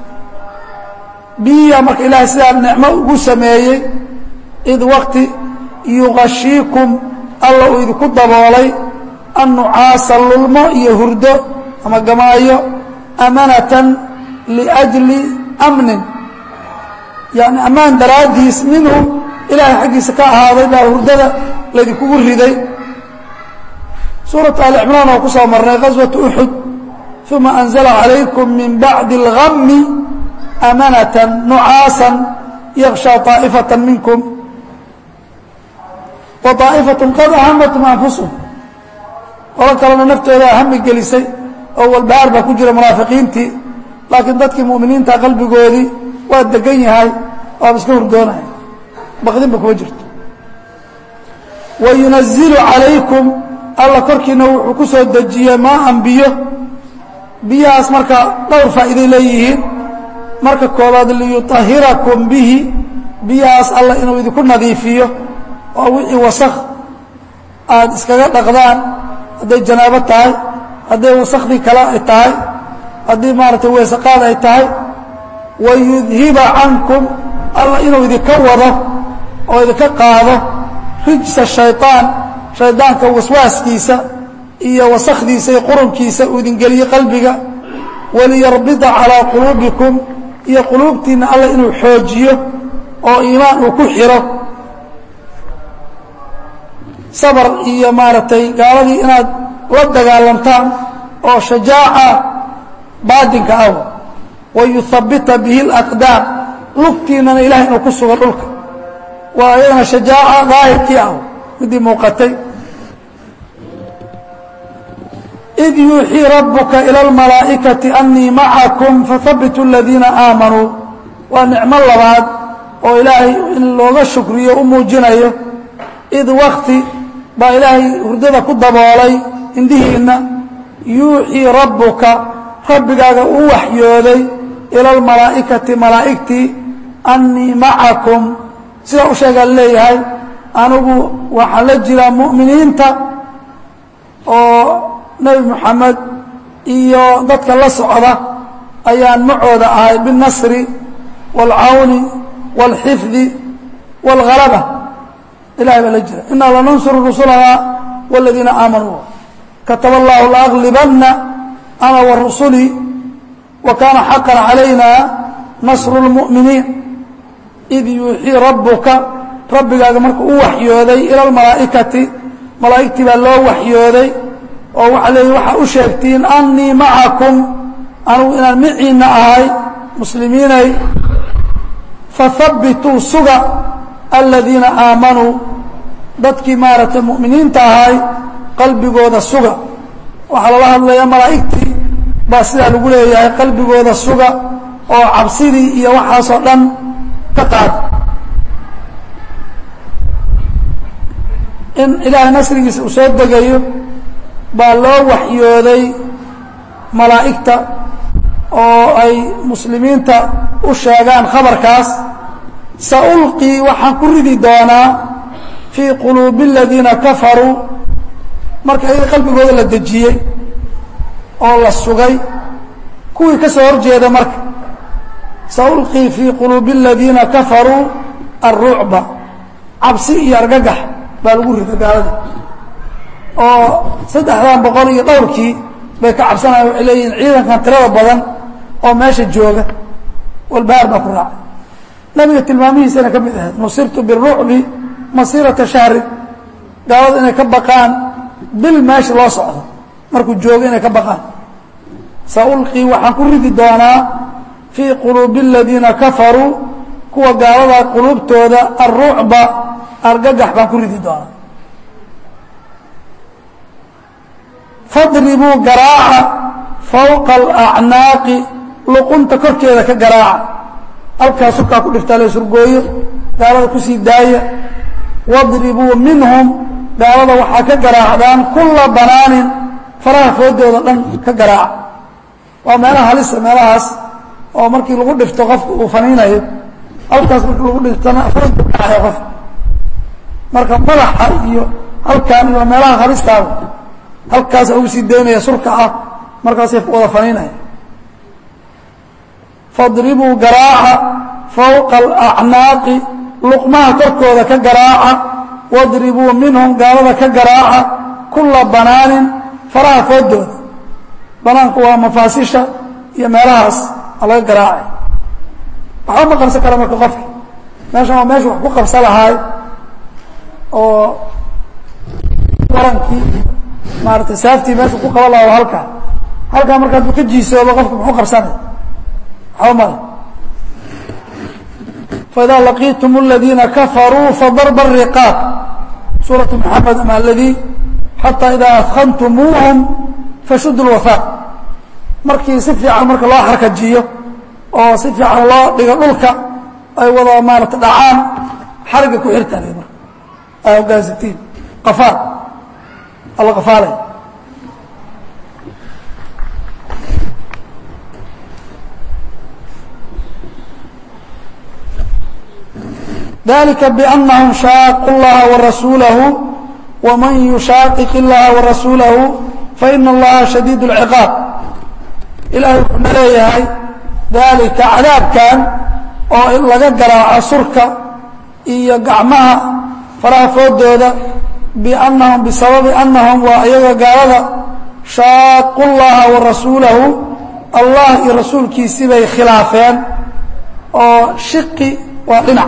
biyiya marka ilaahay sidaa nicmo ugu sameeyey id wakti yugashiikum alla uu idinku daboolay annucaasa lulmo iyo hurdo ama gamaayo amanatan liajli amnin yani ammaan daraaddiis minhu ilaahay xaggiisa ka ahaaday baa hurdada laydinkugu riday suuratu ali cimraan oo ku soo marnay gaswatu uxud uma anzla calaykum min bacdi اlgami amanatan nucaasan yakshaa طaa'ifata minkum wa طaa'ifatun qad ahamatum anfusum qolo kalena naftooda hami gelisay oo walbahaar baa ku jira munaafiqiintii laakiin dadkii mu'miniinta qalbigoodii waa degan yahay waaba iska hurdoonaya baqdinba kuma jirto wayunazilu calaykum alla korkiina wuxuu ku soo dejiyey maaan biyo biyahaas marka dhowr faa'iiday leeyihiin marka koobaad liyuطahirakum bihi biyahaas alla inuu idinku nadiifiyo oo wixii wasakh aada iskaga dhaqdaan hadday janaabo tahay hadday wasakhdii kale ay tahay haddii maaragtay weesaqaad ay tahay wayudhiba cankum alla inuu idinka wado oo idinka qaado rijsa shayطaan shaydaanka waswaaskiisa iyo wasakdiisa iyo qurunkiisa uu idin geliye qalbiga waliyarbida calىa quluubikum iyo quluubtiina alla inuu xoojiyo oo iimaan uu ku xiro sabr iyo maaragtay gaaladii inaad la dagaalamtaan oo shajaaca baadinka ah wayuhabita bihi اlaqdaam lugtiinana ilahay inuu ku sugo dhulka waa iyadana shajaaca daahirkii ah midii muuqatay id yuuxii rabuka ilى اlmalaa'ikaةi anii macakum fahabituu اladiina aamanuu waa nicmo labaad oo ilaahay in looga shukriyo u muujinayo id wakti baa ilaahay hurdada ku daboolay indhihiinna yuuxii rabbuka rabbigaaga uu waxyooday ila almalaa'ikati malaa'igtii annii macakum sidaa u sheegaa leeyahay anigu waxaan la jiraa mu'miniinta oo nebi moxamed iyo dadka la socda ayaan macooda ahay biاlnasri wاlcawni wاlxifdi wاlhalaba ilahay baa la jira inaa lanansuru rusulana wاladiina aamanuu kataba allahu laaglibana ana warusulii wa kaana xaqan calayna nasru اlmu'miniin id yuuxii rabbuka rabbigaaga markuu u waxyooday ila almalaa'ikati malaa'igtii baa loo waxyooday oo waxaa leeyihi waxaa u sheegtiin annii macakum anugu inaan miciinna ahay muslimiinay fahabbituu suga aladiina aamanuu dadkii maaragtay mu'miniinta ahay qalbigooda suga waxaa lala hadlayaa malaa'igtii baa sidaa lagu leeyahay qalbigooda suga oo cabsidii iyo waxaasoo dhan ka qaada in ilaahay nasrigiisa uu soo degayo baa loo waxyooday malaa'igta oo ay muslimiinta u sheegaan khabarkaas saulqii waxaan ku ridi doonaa fii quluubi aladiina kafaruu marka iyaga qalbigooda la dejiyey oo la sugay kuwii ka soo horjeeda marka saulqii fii quluubi aladiina kafaruu alrucba cabsi iyo argagax baa lagu rida gaalada oo saddexdan boqol iyo dhowrkii bay ka cabsanayan waxay leeyihiin ciidankan tirada badan oo meesha jooga walbahaar baa ku raacay nabiga tilmaamihiisana ka mid ahayd nusirtu birucbi masiirata shahri gaalada inay ka baqaan bil meesha loo socdo markuu joogo inay ka baqaan saulqii waxaan ku ridi doonaa fii quluubi aladiina kafaruu kuwa gaalada quluubtooda alrucba argagax baan ku ridi doonaa fadribuu garaaca fawqa alacnaaqi luqunta korkeeda ka garaaca halkaa surkaa ku dhiftaa la surgooyo gaalada kusii daaya wadribuu minhum gaalada waxaa ka garaacdaan kulla banaanin faraha foodooda dhan ka garaaca waa meelaha halisa meelahaas oo markii lagu dhifto qofka uu faniinayo halkaas markii lagu dhiftana foodku dhacaya qof marka madaxa iyo halkaan iyo meelaha halistaada halkaasa lagu sii daynaya surka ah markaasay wada faniinaya fadribuu garaaca fawqa alacnaaqi luqmaha korkooda ka garaaca wadribuu minhum gaalada ka garaaca kulla banaanin faraha foodooda banaanku waa mafaasisha iyo meelahaas a laga garaacay waxba ma qabsan kara marka qofka meeshan waa meesha wax ku qabsa lahaay oo warankii maaratay saaftii meesha ku qaban laha halkaa halkaa marka hadduu ka jiisoobo qofka muxuu qabsanay waxba male faidaa laqiitum aladiina kafaruu fadarba الriqaab suuratu maxamed ama aladii xataa idaa adkantumuuhum fashudu lwafaaq markii si fiican marka loo xarkajiyo oo si fiican loo dhigo dhulka ay wada maarata dhacaan xariga ku xirtaa l marka aa hogaansatiin qafaal alla qafaalay dalika bأnahum shaaqu اllaha warasuulahu wman yushaaqiq اllaha warasuulahu faina allaha shadiid اlciqaab ilahay wuxuuna leeyahay dalika cadaabkan oo in laga garaaco surka iyo gacmaha faraha foodooda biannahum bisababi annahum waa iyaga gaalada shaaqu llaha wa rasuulahu allah iyo rasuulkiisii bay khilaafeen oo shiqi waa dhinac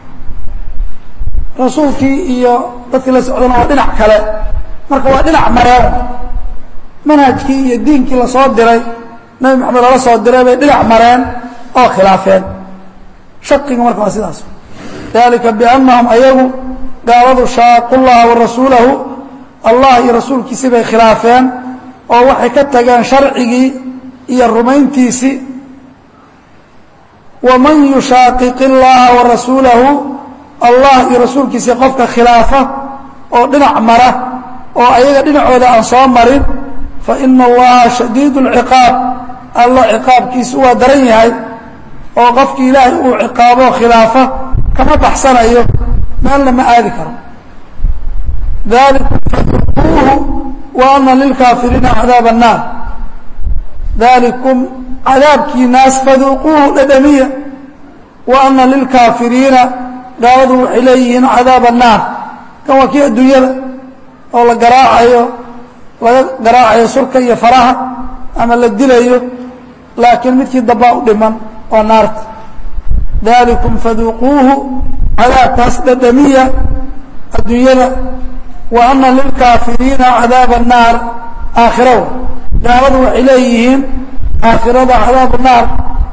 rasuulkii iyo dadkii la socdana waa dhinac kale marka waa dhinac mareen manhajkii iyo diinkii lasoo diray nabi maxamed lala soo diray bay dhinac mareen oo khilaafeen shaqiga marka waa sidaas dalika biannahum ayagu gaaladu shaaqu llaha wa rasuulahu allah iyo rasuulkiisii bay khilaafeen oo waxay ka tageen sharcigii iyo rumayntiisii waman yushaqiq اllaha wa rasuulahu allah iyo rasuulkiisii qofka khilaafa oo dhinac mara oo ayaga dhinacooda aan soo marin fa ina allaha shadiid اlciqaab alla ciqaabkiisu waa daran yahay oo qofkii ilaahay uu ciqaabo khilaafa kama baxsanayo meelna ma aadi karo dalikum faduquuhu wa ana lilkaafiriina cadaab الnaar dalikum cadaabkiinaas faduquuhu dhadhamiya wa ana lilkaafiriina gaaladu waxay leeyihiin cadaab الnaar kan waa kii adduunyada oo la garaacayo laga garaacayo surka iyo faraha ama la dilayo laakiin midkii dambaa u dhiman oo naarta dalikum faduquuhu cadaabkaas dhadhamiya adduunyada wa ana lilkaafiriina cadaaba الnaar aakhirawa gaaladu waxay leeyihiin aakhirada cadaab الnaar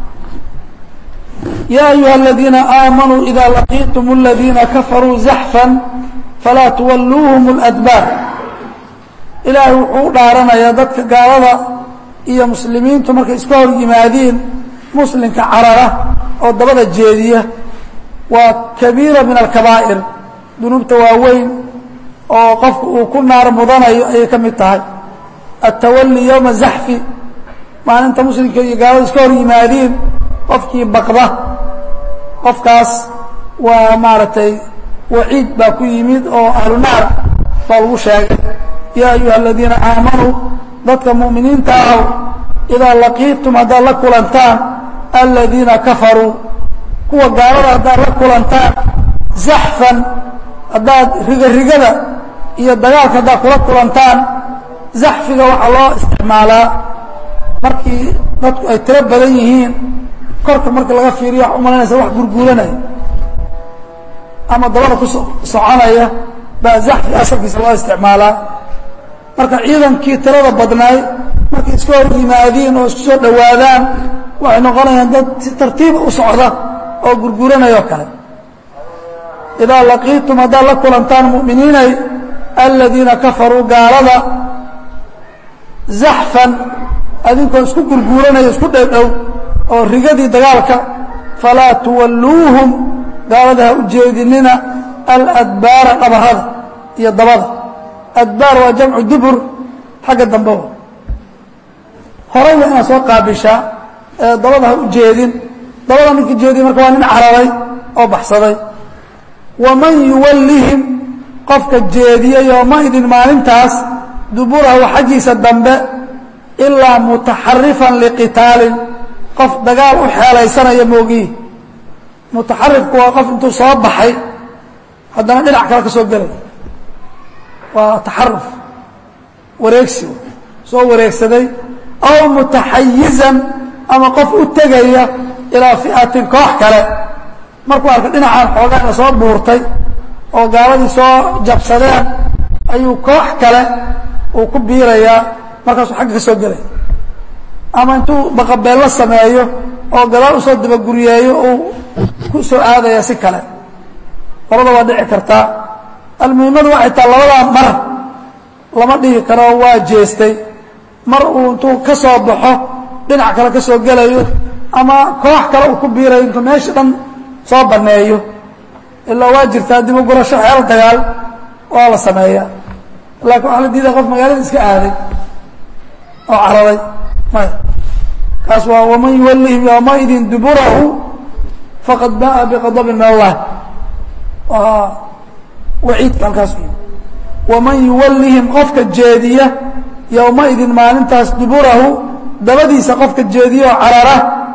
ya ayuha aladiina aamanuu ida laqiitum اladiina kafaruu zaxfa falaa tuwalluuhum اladbaar ilaahay wuxuu u dhaaranayaa dadka gaalada iyo muslimiintu markay iska hor yimaadiin muslimka carara oo dabada jeediya waa kabiira min alkabaa'ir dunuubta waaweyn oo qofku uu ku naar mudanayo ayay ka mid tahay altawali yowma zaxfi maalinta muslimka iyo gaalada iska hor yimaadiin qofkii baqda qofkaas waa maaragtay waciid baa ku yimid oo ahlu naar baa lagu sheegay yaa ayuha aladiina aamanuu dadka mu'miniinta ahow idaa laqiitum haddaad la kulantaan aladiina kafaruu kuwa gaalada haddaad la kulantaan zaxfan haddaad rigarigada iyo dagaalka haddaad kula kulantaan zaxfiga waxaa loo isticmaalaa markii dadku ay tiro badan yihiin korka marka laga fiiriyo waxa umalaynaysa wax gurguuranaya ama dabada ku soconaya baa zaxfi asalkiisa loo isticmaalaa marka ciidankii tirada badnaay markay iska hor yimaadiin oo isku soo dhowaadaan waxay noqonayaan dad si tartiiba u socda oo gurguranayoo kale idaa laqiitum haddaad la kulantaan mu'miniinay aladiina kafaruu gaalada zaxfan adinkoo isku gurguuranaya isku dhowdhow oo rigadii dagaalka falaa tuwalluuhum gaalada ha u jeedinina aladbaara dhabarada iyo dabada adbaar waa jamcu dubur xagga dambeba horay waa inaad soo qaabishaa ee dabada ha u jeedin dabada ninka jeediya marka waa nin cararay oo baxsaday waman yuwallihim qofka jeediya yoomaidin maalintaas duburahu xaggiisa dambe ilaa mutaxarifan liqitaalin qof dagaal u xeelaysanaya moogihi mutaxarifku waa qof intuu soo baxay haddana dhinac kale ka soo gelay waa taxaruf wareegsi soo wareegsaday aw mutaxayizan ama qof u tegaya ilaa fi'atin koox kale markuu arka dhinacaan xoogaana soo buurtay oo gaaladii soo jabsadeen ayuu koox kale uu ku biirayaa markaasuu xagga ka soo gelaya ama intuu baqabeello sameeyo oo gadaal usoo dabaguriyeeyo uu ku soo aadaya si kale labada waa dhici kartaa almuhimadu waxay taha labadaa mar lama dhihi karo waa jeestay mar uu intuu ka soo baxo dhinac kale ka soo gelayo ama koox kale uu ku biirayo intuu meesha dhan soo baneeyo ilaa waa jirtaa dib u gurasho xeel dagaal waa la sameeyaa laakiin waxaa la diiday qof magaalada iska aaday oo cararay maya kaas waa waman yuwallihim yowmaidin duburahu faqad ba'a biqadabin min allah waa waciidka halkaas u yimi waman yuwallihim qofka jeediya yowmaidin maalintaas duburahu dabadiisa qofka jeediya oo carara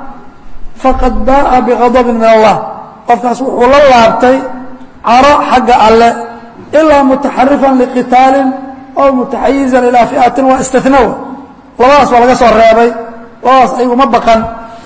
faqad ba'a biqadabin min allah qofkaas wuxuu la laabtay caro xagga alle ilaa mutaxarifan liqitaalin aw mutaxayizan ilaa fi'atin waa istinaw labadaas waa laga soo reebay labadaas ayaguma baqan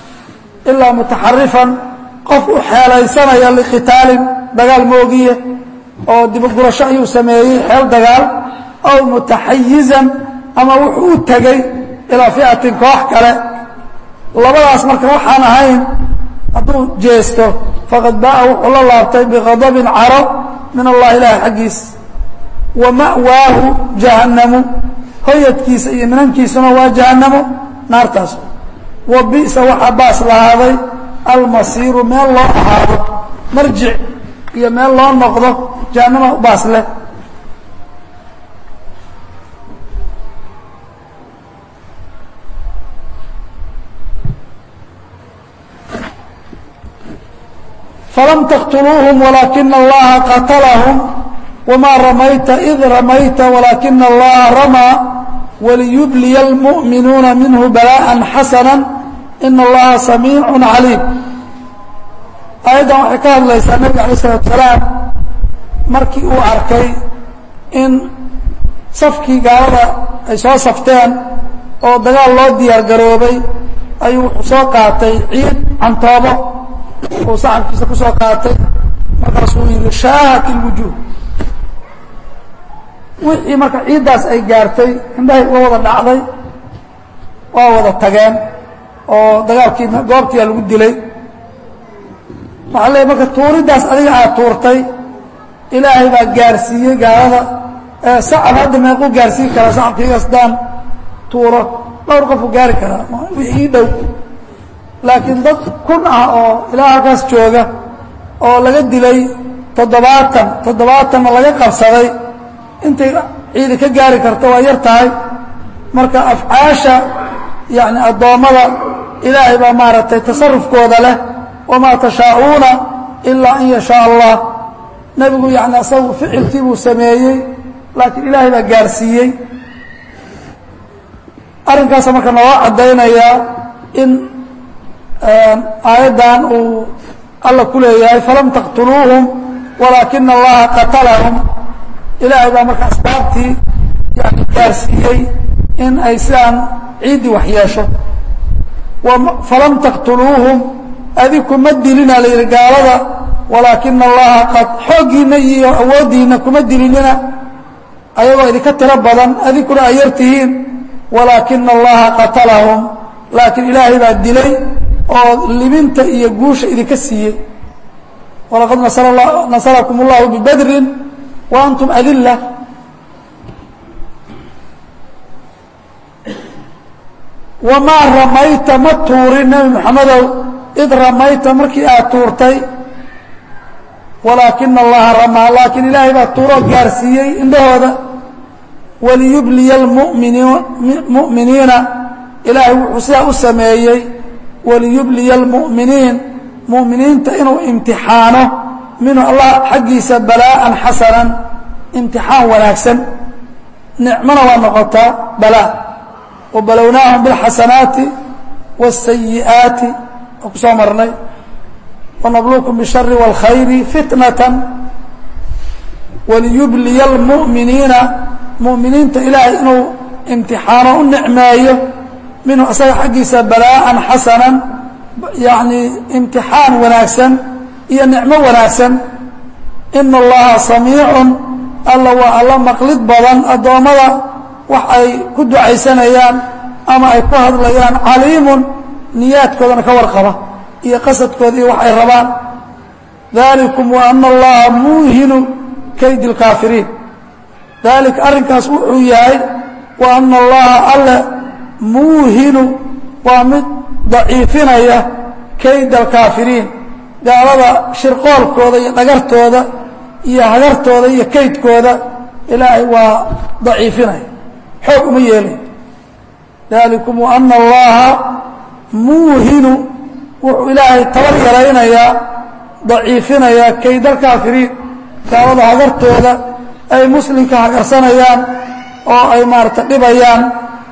ilaa mutaxarifan qof u xeelaysanaya liqitaalin dagaal moogiye oo dibagurasho ayuu sameeyey xeel dagaal aw mutaxayizan ama wuxuu u tegey ilaa fi'atin koox kale labadaas marka waxaan ahayn hadduu jeesto faqad ba'a wuxuu la laabtay biqadabin caro min allahi ilaahi xaggiis wa ma'waahu jahannamu hoyadkiisa iyo minankiisuna waa jahannamo naartaas wa bi'sa waxaa baas lahaaday almasiiru meel loo ahaado marjic iyo meel loo noqdo jahannama baas leh falam taqtuluuhum walaakina allaha qatalahum wamaa ramayta id ramayta walaakina allaha ramaa waliyubliya almu'minuuna minhu bala'an xasana ina allaha samiicun caliim aayaddan waxay ka hadlaysaa nebiga alay isalatu salaam markii uu arkay in safkii gaalada ay soo safteen oo dagaal loo diyaar garoobay ayuu wuxuu soo qaatay ciid cantoobo uu saxabkiisa ku soo qaatay markaasuu yihi shaahat ilwujuuh wixii marka ciiddaas ay gaartay indhahay uga wada dhacday waa wada tageen oo dagaalkii goobtiia lagu dilay waxaa leey marka tuuriddaas adiga aad tuurtay ilaahay baa gaarsiiyey gaalada sacab hadda meequu gaarsiin karaa sacabkiigas daan tuuro dhowr qofuu gaari karaa wixii dhow laakiin dad kun ah oo ilaa halkaas jooga oo laga dilay toddobaatan toddobaatanna laga qabsaday intay ciidi ka gaari karto waa yar tahay marka afcaasha yani addoommada ilaahay baa maaragtay tasarufkooda leh wamaa tashaa'uuna ilaa an yashaa allah nebigu yani asagu ficilkii buu sameeyey laakiin ilaahay baa gaarsiiyey arrinkaasa marka noo caddaynayaa in aayaddan uu alla ku leeyahay falam taqtuluuhum walaakina allaha qatalahum ilaahay baa marka asbaabtii yani gaarsiiyey in ay sidaan ciiddii wax yeesho falam taqtuluuhum adiku ma dilina la yidhi gaalada walaakina allaha qad xooggiinna iyo awooddiinna kuma dilinina ayagoo idinka tiro badan adinkuna ay yar tihiin walaakina allaha qatalahum laakiin ilaahay baa dilay oo libinta iyo guusha idinka siiyey walaqad nasarakum اllahu bibadrin wa antum adila wamaa ramayta ma tuurin nebi moxamedow id ramayta markii aad tuurtay walaakina allaha ramaa laakiin ilaahay baa tuuroo gaarsiiyey indhahooda waliyubliya mu'miniina ilaahay wuxuu sidaa u sameeyey waliyubliya almu'miniin mu'miniinta inuu imtixaano minhu allah xaggiisa balaa'an xasanan imtixaan wanaagsan nicmona waa noqotaa balaa wabalownaahum biاlxasanaati wالsayi'aati oo ku soo marnay wanabluukum bالshari wاlkhayri fitnata waliyubliya almu'miniina mu'miniinta ilaahay inuu imtixaano u nicmeeyo minhu asaga xaggiisa balaa'an xasanan yacni imtixaan wanaagsan iyo nicmo wanaagsan ina allaha samiicun alla waa alla maqlid badan addoommada wax ay ku ducaysanayaan ama ay ku hadlayaan caliimun niyaadkoodana ka warqaba iyo qasadkooda iyo wax ay rabaan dalikum wa ana allaha muuhinu kaydi اlkaafiriin dalika arrinkaas wuxuu yahay wa ana allaha alle muuhinu waa mid daciifinaya kayd alkaafiriin gaalada shirqoolkooda iyo dhagartooda iyo hagartooda iyo kaydkooda ilaahay waa daciifinaya xoog uma yeelay dalikum wa ana allaha muuhinu wuxuu ilaahay tabar yaraynayaa daciifinayaa kayd alkaafiriin gaalada hagartooda ay muslimka hagarsanayaan oo ay maarata dhibayaan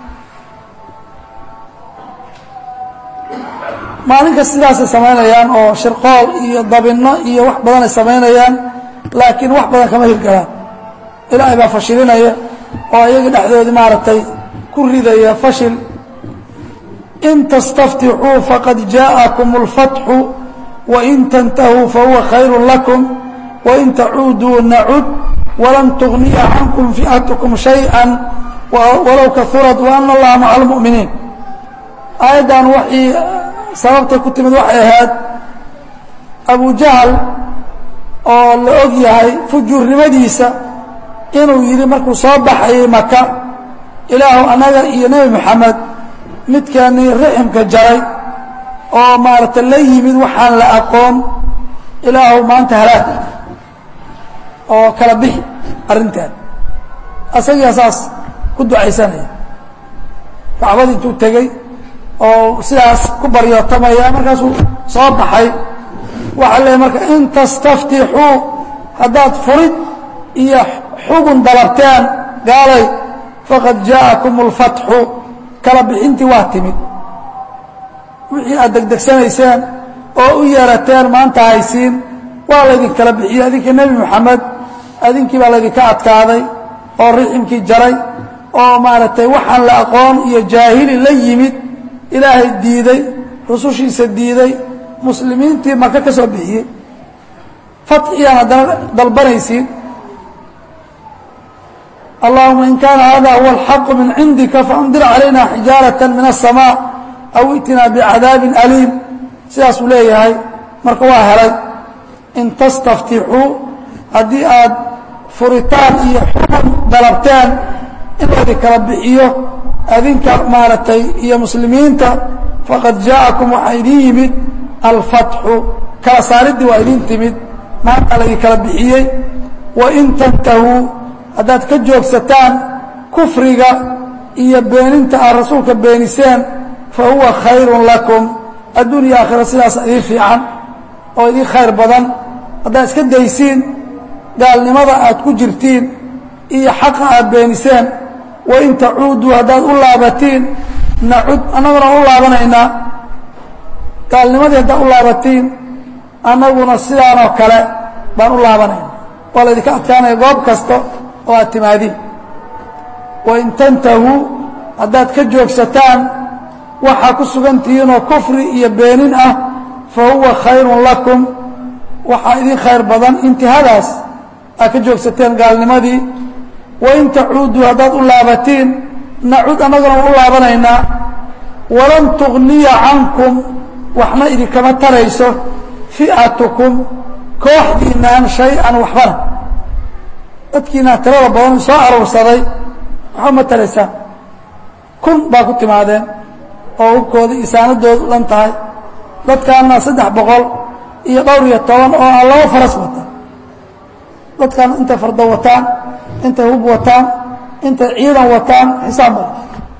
maalinkas sidaasay samaynayaan oo shirqool iyo dabinno iyo wax badan ay samaynayaan laakiin wax badan kama hirgalaan ilaahay baa fashilinaya oo iyagii dhexdoodii maaragtay ku ridaya fashil in tastaftixuu faqad jaaءakum اlfatxu wain tantahuu fahuwa khayru lakum wain tacuuduu nacud walan tugniya cankum fi'atkum shayئa walow kahurat waana allaha maca اlmu'miniin aayaddan waxay sababtay ku timid waxay ahayd abujahal oo la og yahay fujuurnimadiisa inuu yidhi markuu soo baxayay maka ilaahu annaga iyo nebi moxamed midkaanii riximka jaray oo maaragta la yimid waxaan la aqoon ilaahu maanta halaag oo kala bixi arrintaan asagaa saas ku ducaysanaya kacbadii intuu tegey oo sidaas ku baryootamaya markaasuu soo baxay waxaa leeyahy marka in tastaftixuu haddaad furid iyo xugun dalabteen gaalay faqad jaa'akum اlfatxu kala bixintii waa timid wixii aad degdegsanayseen oo u yeerateen maanta haysiin waa laydin kala bixiyey adinkii nebi moxamed adinkii baa laydinka adkaaday oo riximkii jaray oo maaragtay waxaan la aqoon iyo jaahili la yimid ilaahay diiday rusushiisa diiday muslimiintii maka ka soo bixiyey fatxiyaan haddana dalbanaysiin allahuma in kaana hada huwa alxaqu min cindika faandir calayna xijaaraة min الsamاء aw itinaa bicadaabin aliim sidaasuu leeyahay marka waa helay in tastaftixuu haddii aad furitaan iyo xukun dalabteen in laydin kala bixiyo adinka maaragtay iyo muslimiinta faqad jaa'akum waxaa idin yimid alfatxu kala saariddii waa idin timid maanta laydin kala bixiyey wain tantahuu haddaad ka joogsataan kufriga iyo beeninta aad rasuulka beeniseen fa huwa khayrun lakum adduunya aakhira sidaasa idiin fiican oo idiin khayr badan haddaad iska daysiin gaalnimada aad ku jirtiin iyo xaqa aad beeniseen wain tacuuduu haddaad u laabatiin nacud annaguna u laabanaynaa gaalnimadii haddaad u laabatiin annaguna sidaanoo kale baan u laabanayna waa laydinka adkaanaya goob kasta oo aad timaadiin wain tantahuu haddaad ka joogsataan waxaa ku sugan tihiinoo kufri iyo beenin ah fa huwa khayrun lakum waxaa idin khayr badan intihadaas aad ka joogsateen gaalnimadii wain tacuuduu haddaad u laabatiin nacud annaguna waan u laabanaynaa walan tugniya cankum waxna idinkama tarayso fi'atukum kooxdiinaan shay-an waxbana dadkiinaa tirada badan soo aruursaday waxba ma taraysaan kun baa ku timaadeen oo hubkooda iyo saanadoodu dhan tahay dadkaana saddex boqol iyo dhowr iyo toban oo aan laba faras wata dadkaana intay fardo wataan intay hub wataan intay ciidan wataan xisaab male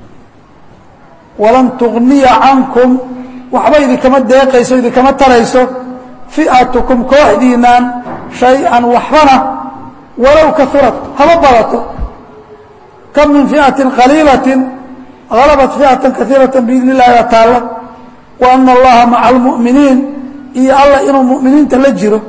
walan tugniya cankum waxba idinkama deeqayso idinkama tarayso fi'atukum kooxdiinaan shay-an waxbana walow kahurat haba badato kam min fi'atin qaliilatin halabat fi'atan kaiirata biidni illahi baa taalla wa ana allaha maca almu'miniin iyo alla inuu mu'miniinta la jiro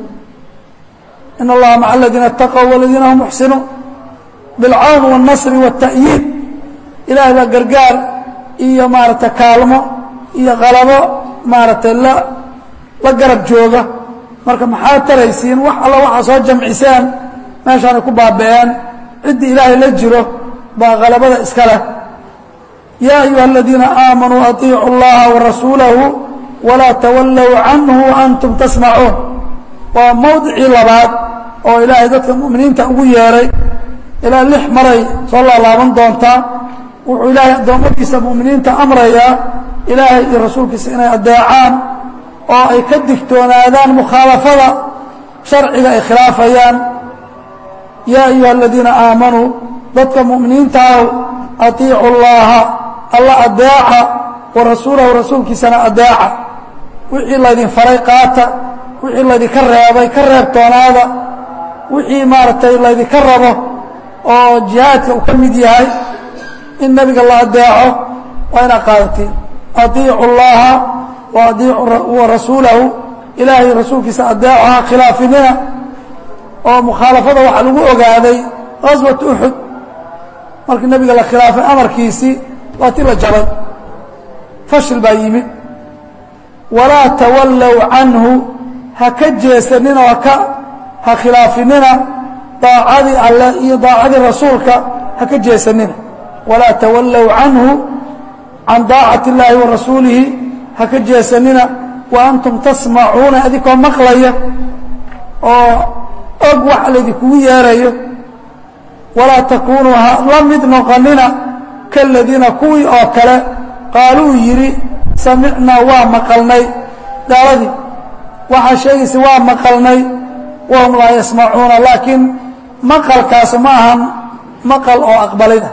in allaha maca aladiina اtaqow waladiina hum muxsinuun bilcawn wاlnasri wاta'yiid ilaahay baa gargaar iyo maaragtay kaalmo iyo qalabo maaragtay la la garab jooga marka maxaad taraysiin wax alla waxaa soo jamciseen meeshaanay ku baaba'een ciddii ilaahay la jiro baa qalabada iska leh yaa ayuha aladiina aamanuu aطiicu اllaha warasuulahu walaa tawallow canhu waantum tasmacuun waa mowdicii labaad oo ilaahay dadka mu'miniinta ugu yeeray ilaa lix maray soo laalaaban doontaa wuxuu ilaahay addoommadiisa mu'miniinta amrayaa ilaahay iyo rasuulkiisa inay adeecaan oo ay ka digtoonaadaan mukhaalafada sharciga ay khilaafayaan yaa ayuha aladiina aamanuu dadka mu'miniinta ah atiicu اllaha alla adeeca wa rasuulahu rasuulkiisana adeeca wixii laydin faray qaata wixii laydinka reebay ka reebtoonaada wixii maaragtay laydinka rabo oo jihaadka uu ka mid yahay in nebiga la adeeco waa inaad qaadatiin atiicu اllaha wa adiicu rasuulahu ilaahay rasuulkiisa adeeco ha khilaafinina oo mukhaalafada waxaa lagu ogaaday gaswat uxud markii nebiga la khilaafay amarkiisii waa ti la jabay fashil baa yimid walaa tawallow canhu ha ka jeesanina oo haka ha khilaafinina daacadii alleh iyo daacadii rasuulka ha ka jeesanina walaa tawallow canhu can daacati اllaahi wa rasuulihi ha ka jeesanina wa antum tasmacuuna adinkoo maqlaya oo og waxa laydinkugu yeerayo walaa takuunuu ha la mid noqonina kaladiina kuwii oo kale qaaluu yidhi samicnaa waa maqalnay gaaladii waxaa sheegaysa waa maqalnay wahum laa yasmacuuna laakiin maqalkaas ma ahan maqal oo aqbalida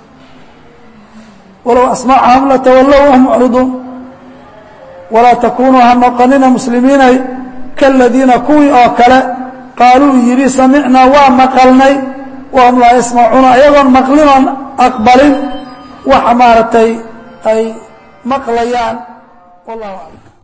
walow asmacahum latawallow wahum mucriduun walaa takuunuu ha noqonina muslimiinay kaladiina kuwii oo kale qaaluu yidhi samicnaa waa maqalnay wahum laa yasmacuuna ayagoon maqlinoon aqbalin waxa maaragtay ay maqlayaan wallahu aclam